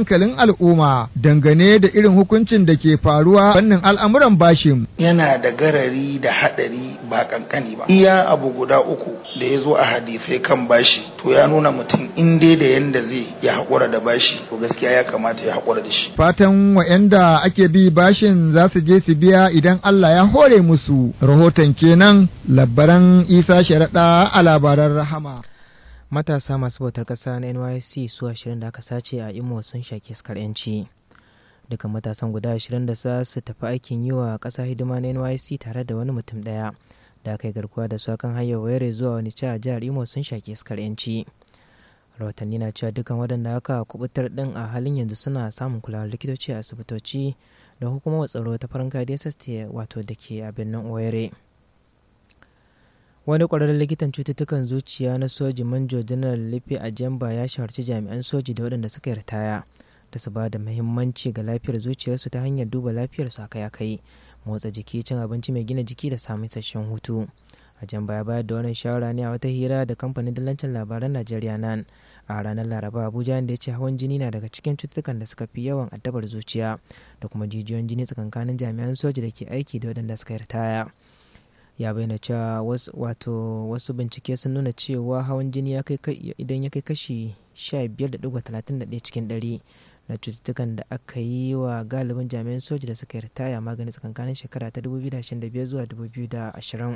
hankalin al'umma dangane da irin hukuncin da ke faruwa fannin al'amuran bashin. Yana da garari da haɗari ba kankani ba. Iya abu guda uku da ya zo a hadisai kan bashi to ya nuna mutum in dai da yanda zai ya haƙura da bashi to gaskiya ya kamata ya haƙura da shi. Fatan wa'yanda ake bi bashin za su je su biya idan Allah ya hore musu. Rahoton kenan labbaran Isa Sharaɗa a labaran Rahama. matasa masu bautar ƙasa na nysc su ashirin da aka sace a imo sun shaƙi iskar yanci dukkan matasan guda ashirin da za su tafi aikin yi wa ƙasa hidima na nysc tare da wani mutum ɗaya da aka yi garkuwa da su akan hanyar wayar zuwa wani a jihar imo sun shaƙi iskar yanci rahotanni na cewa dukkan waɗanda aka kubutar ɗin a halin yanzu suna samun kulawar likitoci a asibitoci da hukumar tsaro ta farin dss wato da ke a birnin oyere wani ƙwararren likitan cututtukan zuciya na soji manjo janar lippe a jamba ya shawarci jami'an soji da waɗanda suka yi ritaya da su ba da muhimmanci ga lafiyar zuciyarsu ta hanyar duba lafiyarsu akai-akai motsa jiki cin abinci mai gina jiki da samun isasshen hutu a jamba ya bayar da wannan shawara ne a wata hira da kamfanin dillancin labaran najeriya nan a ranar laraba abuja inda ya ce hawan jini na daga cikin cututtukan da suka fi yawan addabar zuciya da kuma jijiyoyin jini tsakankanin jami'an soji da ke aiki da waɗanda suka yi ritaya ya bayyana cewa wato wasu bincike sun nuna cewa hawan jini idan ya kai kashi 15.31 cikin 100 na cututtukan da aka yi wa galibin jami'an soji da suka yi ritaya magani tsakankanin shekara ta 2025 zuwa 2020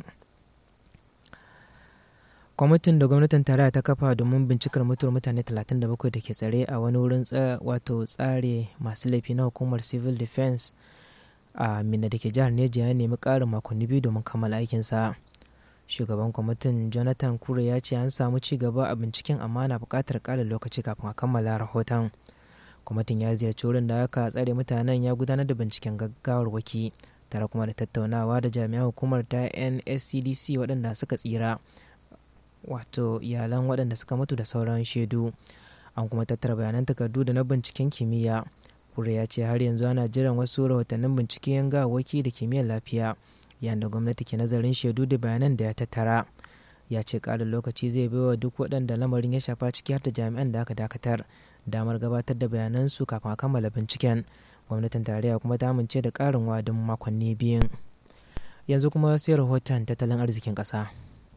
kwamitin da gwamnatin tarayya ta kafa domin bincikar mutuwar mutane 37 da ke tsare a wani wurin wato tsare masu laifi na hukumar civil defense a minna da ke jihar neja ya nemi ƙarin makonni biyu domin kammala aikinsa shugaban kwamitin jonathan kure ya ce an samu ci gaba a binciken amma na buƙatar ƙarin lokaci kafin a kammala rahoton kwamitin ya ziyarci wurin da aka tsare mutanen ya gudanar da binciken gaggawar waki tare kuma da tattaunawa da jami'an hukumar ta nscdc waɗanda suka tsira wato iyalan waɗanda suka mutu da sauran shaidu an kuma tattara bayanan takardu da na binciken kimiyya kure ya ce har yanzu ana jiran wasu rahotannin binciken gawaki da kimiyyar lafiya yayin da gwamnati ke nazarin shaidu da bayanan da ya tattara ya ce ƙarin lokaci zai baiwa duk waɗanda lamarin ya shafa ciki har da jami'an da aka dakatar damar gabatar da bayanansu kafin a kammala binciken gwamnatin tarayya kuma ta amince da ƙarin wadin makonni biyun yanzu kuma sai rahoton tattalin arzikin ƙasa.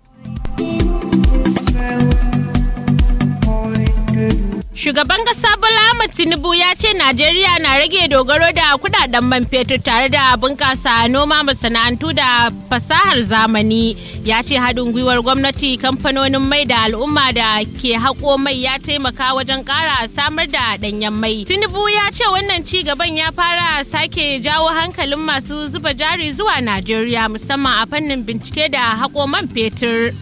Shugaban kasa Bola Ahmed Tinubu ya ce Najeriya na rage dogaro da kudaden man fetur tare da bunkasa noma masana'antu da fasahar zamani. Ya ce haɗin gwiwar gwamnati kamfanonin mai da al'umma da ke haƙo mai ya taimaka wajen ƙara samar da ɗanyen mai. Tinubu ya ce wannan ci gaban ya fara sake jawo hankalin masu zuba jari zuwa Najeriya musamman a fannin bincike da haƙo man fetur.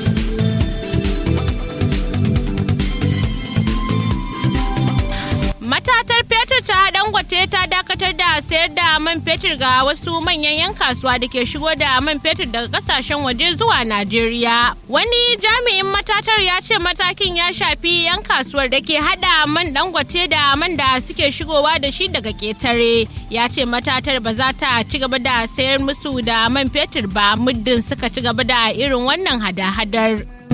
matatar fetur ta dangote ta dakatar da sayar da man fetur ga wasu manyan 'yan kasuwa da ke shigo da man fetur daga kasashen waje zuwa najeriya wani jami'in matatar ya ce matakin ya shafi 'yan kasuwar da ke hada man dangote da man da suke shigowa da shi daga ketare ya ce matatar ba za ta ci gaba da sayar musu da man fetur ba muddin suka ci gaba da irin wannan hada-hadar.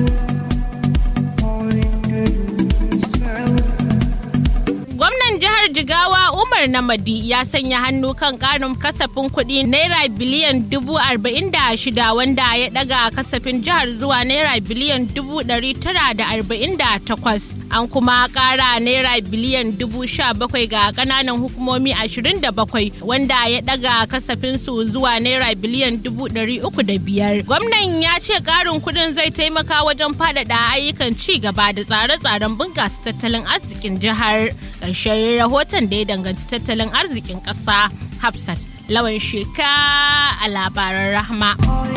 gwamnan jihar jigawa umar namadi ya sanya hannu kan karin kasafin kuɗi naira biliyan dubu arba'in da shida wanda ya ɗaga kasafin jihar zuwa naira biliyan dubu ɗari tara da arba'in da takwas an kuma ƙara naira biliyan dubu sha bakwai ga ƙananan hukumomi ashirin da bakwai wanda ya ɗaga kasafin su zuwa naira biliyan dubu ɗari uku da biyar gwamnan ya ce ƙarin kuɗin zai taimaka wajen faɗaɗa ayyukan ci gaba da tsare-tsaren bunƙasa tattalin arzikin jihar ƙarshen rahoton da ya danganci tattalin arzikin ƙasa hafsat lawan sheka a labaran rahma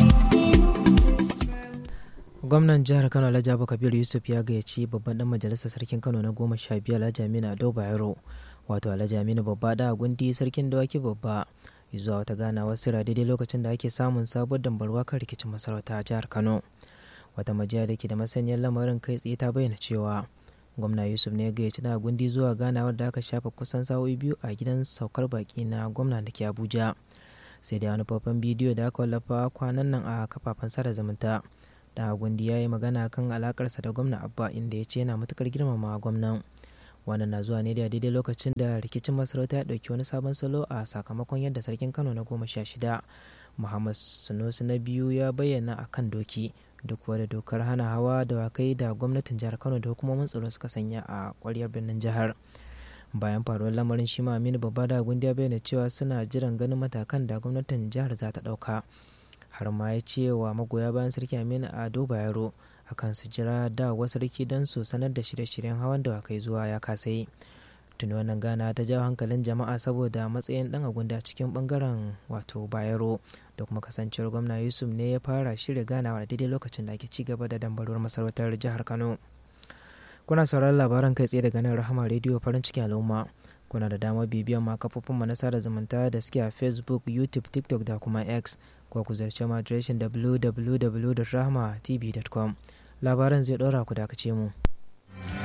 gwamnan jihar kano alhaji abu kabir yusuf ya gayyaci babban dan majalisar sarkin kano na goma sha biyar alhaji aminu ado bayero wato alhaji aminu babba da gundi sarkin dawaki babba zuwa wata ganawar sira daidai lokacin da ake samun sabuwar dambarwa kan rikicin masarauta a jihar kano wata majiya da ke da masaniyar lamarin kai tsaye ta bayyana cewa gwamna yusuf ne ya gayyaci na gundi zuwa ganawar da aka shafa kusan sa'o'i biyu a gidan saukar baki na gwamna da ke abuja sai da wani faifan bidiyo da aka wallafa kwanan nan a kafafen sada zumunta da gundi ya yi magana kan alakarsa da gwamna abba inda ya ce yana matukar girmama gwamnan wannan na zuwa ne da daidai lokacin da rikicin masarauta ya ɗauki wani sabon salo a sakamakon yadda sarkin kano na goma sha shida muhammad sunusi na biyu ya bayyana a kan doki duk wadda dokar hana hawa da wakai da gwamnatin jihar kano da hukumomin tsaro suka sanya a kwaryar birnin jihar bayan faruwar lamarin shi aminu babba da gundi ya bayyana cewa suna jiran ganin matakan da gwamnatin jihar za ta ɗauka har ma ya ce wa magoya bayan sarki aminu ado bayero akan su jira dawowa sarki don su sanar da shirye-shiryen hawan da wakai zuwa ya kasai tuni wannan gana ta jawo hankalin jama'a saboda matsayin dan agunda cikin bangaren wato bayero da kuma kasancewar gwamna yusuf ne ya fara shirya ganawa da daidai lokacin da ake ci gaba da dambarwar masarautar jihar kano kuna sauraron labaran kai tsaye daga nan rahama rediyo farin ciki al'umma kuna da damar bibiyan ma kafofin mu na sada zumunta da suke a facebook youtube tiktok da kuma x ko ku zarce mu adireshin www.rahmatv.com labaran zai ɗora ku dakace mu.